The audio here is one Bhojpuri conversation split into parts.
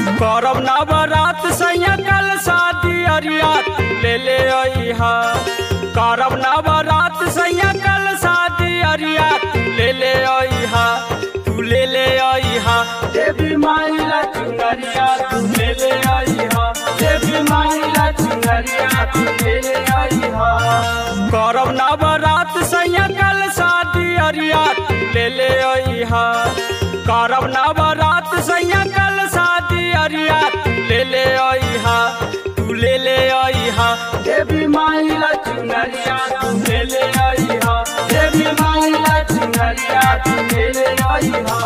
करब नवरात सैया कल शादी अरिया तू ले ले अइहा करब नवरात सैया कल शादी अरिया तू ले ले अइहा तू ले ले अइहा देवी माइला चुनरिया तू ले ले अइहा देवी माइला चुनरिया तू ले ले अइहा करब नवरात सैया कल शादी अरिया तू ले ले अइहा करब नवरात सैया कल शादी अरिया तू ले ले अइहा तू ले ले अइहा देवी माइला चुनरिया तू ले ले अइहा देवी माइला चुनरिया तू ले ले अइहा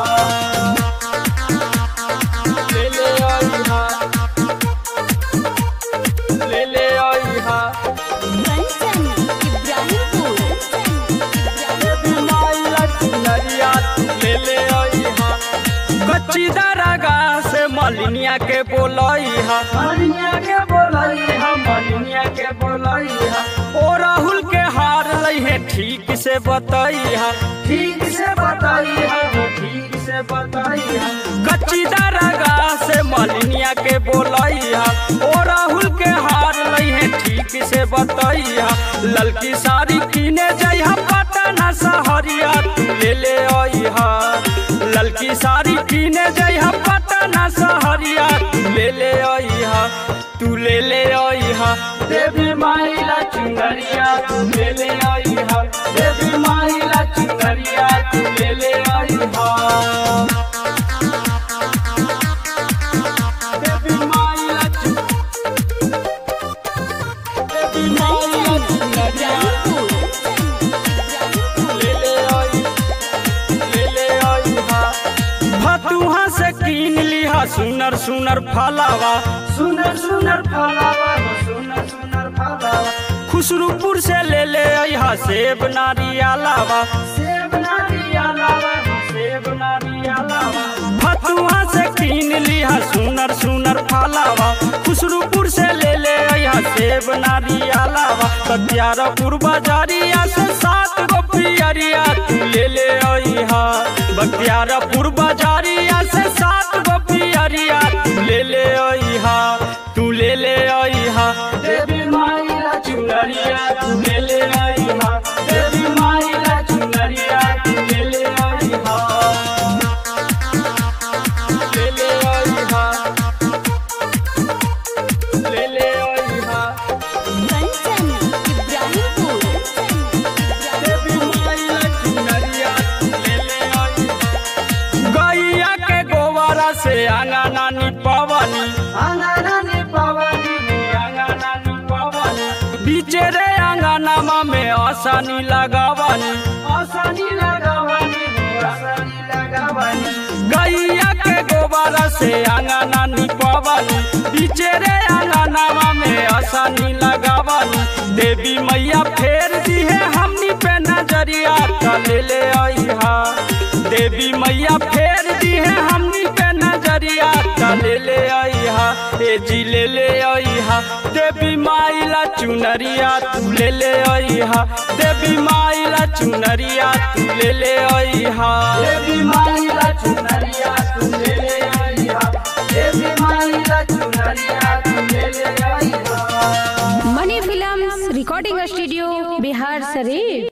ले ले अइहा ले ले अइहा कंचन इब्राहिमपुर देवी माइला चुनरिया तू ले ले अइहा कच्ची दरगा से मलिनिया के बोलइहा मलिनिया के बोलइहा मलिनिया के बोलइहा ओ राहुल के हार लइहे ठीक से बतइहा ठीक से बतइहा ठीक से बतइहा कच्ची दरगा से मलिनिया के बोलइहा ओ राहुल के हार लइहे ठीक से बतइहा ललकी साड़ी किने जइहा पटना सहरिया तू ले ले अइहा ललकी साड़ी किने जइहा पटना सहरिया तू ले ले अइहा तू ले ले अइहा देवी माइला चुनरिया तू ले ले अइहा देवी माइला चुनरिया तू ले ले अइहा देवी माइला चु- देवी माइला चुनरिया ले ले आई ले ले आई हा भतुहा से कीन लिहा सुनर सुनर फलावा सुनर सुनर फलावा सुनर सुनर फलावा खुसरूपुर से ले ले अइहा सेब नारियालावा सेब नारियालावा सेब नारियालावा भतुहा से कीन लिहा सुनर सुनर फलावा खुसरूपुर से ले ले अइहा सेब नारियालावा बख्तियारपुर बाजारिया से सात गो पियरिया तू ले ले अइहा बख्तियारपुर बाजारिया से सात गो पियरिया तू ले ले अइहा तू ले ले अइहा देवी माइला चुनरिया तू ले ले अइहा देवी माइला चुनरिया तू ले ले अइहा ले ले अइहा ले ले अइहा कंचन इब्राहिमपुर देवी माइला चुनरिया ले ले अइहा गैया के गोबरा से आंगना निपवनी आंगना निपवनी आंगना निपवनी बीचे रे आंगनमा में आसानी लगावनी आसानी लगावनी आसानी लगावनी गैया के गोबरा से आंगना निपवनी बीचे रे आंगनमा में आसानी लगावनी देवी मैया फेर दी है हमनी पे नजरिया त ले ले अइहा देवी मैया फेर दी है हमनी पे नजरिया त ले ले अइहा ए जी ले ले अइहा देवी माइला चुनरिया तू ले ले अइहा देवी माइला चुनरिया तू ले ले अइहा देवी माइला चुनरिया तू ले ले अइहा देवी माइला चुनरिया तू ले ले अइहा Mani films recording studio Bihar शरीफ